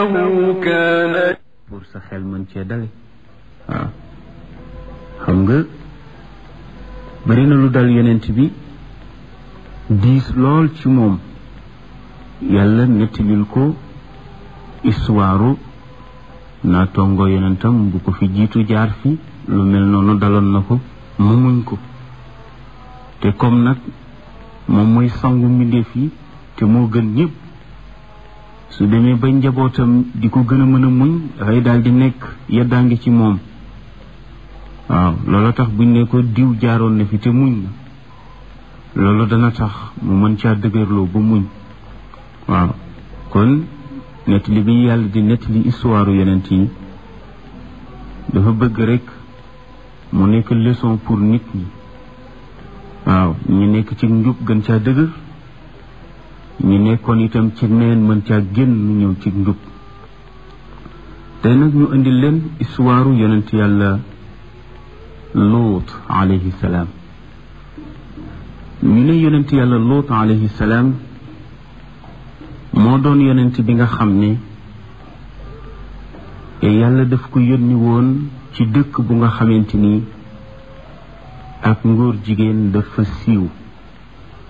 كان pour sa xel mën cee dale waaw xam nga bari na lu dal yonent bi diis lool ci moom yàlla nettalil ko histoire naa tongo yonentam bu ko fi jiitu jaar fi lu mel noonu daloon na ko mu muñ ko te comme nag moom mooy sangu mbindeef yi te moo gën ñëpp su demee ba njabootam di ko gën a mën a muñ dafay daal di nekk yeddaangi ci moom waaw loolu tax buñ ne ko diw jaaroon na fi te muñ na loolu dana tax mu mën caa dëgërloo ba muñ waaw kon nettali bi yàlla di nettali histoire yonent yi dafa bëgg rek mu nekk leçon pour nit ñi waaw ñi nekk ci njub gën caa dëgër ñi nekkoon itam ci neen mën caa génn ñëw ci njub tey nag ñu indi leen histoire yonent yàlla luut alayhi salaam ñu ne yonent yàlla luut alayhi salaam moo doon yonent bi nga xam ne yàlla daf ko yónni woon ci dëkk bu nga xamante ni ak ngóor jigéen dafa siiw